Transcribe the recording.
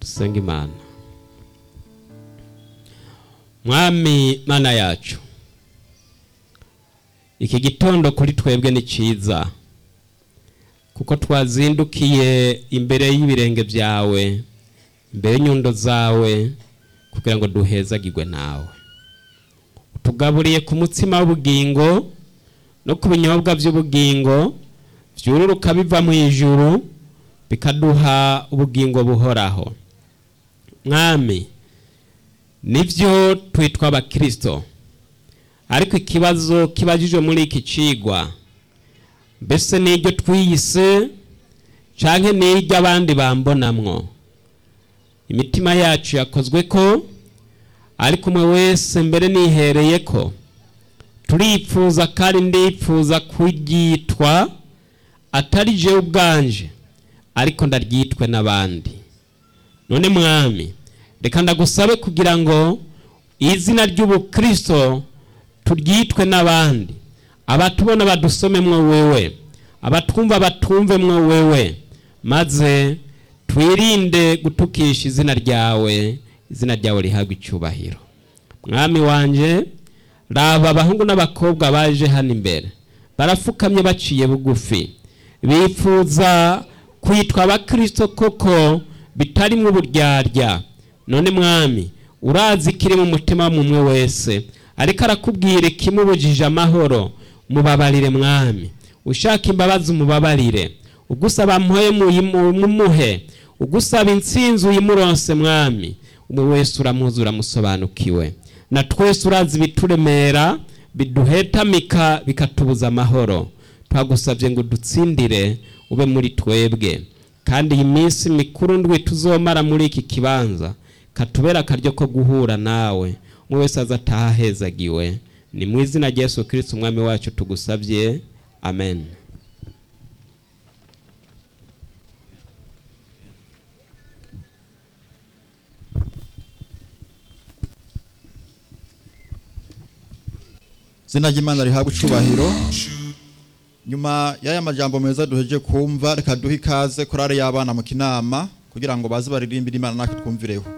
dusenga imana mwami mana yacu iki gitondo kuri twebwe ni cyiza kuko twazindukiye imbere y'ibirenge byawe imbere y'inyundo zawe kugira ngo duhezagirwe nawe utugaburiye ku mutsima w'ubugingo no ku binyobwa by'ubugingo byururuka biva mu ijuru bikaduha ubugingo buhoraho mwami nibyo twitwa abakirisito ariko ikibazo kibajijwe muri iki cigwa mbese n'iryo twiyise cyangwa n'iryo abandi bambonamwo imitima yacu yakozwe ko ariko umwe wese mbere nihereye ko turipfuza kandi ndipfuza kuryitwa atari jewe ubwanje ariko ndaryitwe n'abandi none mwami reka ndagusabe kugira ngo izina ry'ubukristo turyitwe n'abandi abatubona badusomemwo wewe abatwumva batumvemwo wewe maze twirinde gutukisha izina ryawe izina ryawe rihabwa icyubahiro mwami wanje raba abahungu n'abakobwa baje hano imbere barafukamye baciye bugufi bifuza kwitwa abakirisito koko bitarimo uburyarya none mwami urazi ikiri mu mutima w'umwe wese ariko arakubwira ikimubujije amahoro mubabarire mwami ushaka imbabazi umubabarire ugusaba mpuye mumuhe ugusaba intsinzi uyimuronse mwami umwe wese uramuzi uramusobanukiwe na twese urazi ibituremera biduhetamika bikatubuza amahoro twagusabye ngo dutsindire ube muri twebwe kandi iyi minsi mikuru ndwi tuzomara muri iki kibanza katubera akaryo ko guhura nawe umwe wese aza ataha ahezagiwe ni mu izina rya Yesu kirisiti umwami wacu tugusabye amen izina ry'imana rihabwa icubahiro nyuma y'aya majambo meza duheje kumva reka duhe ikaze korari y'abana mu kinama kugira ngo baze baririmbire imana natwe twumvireho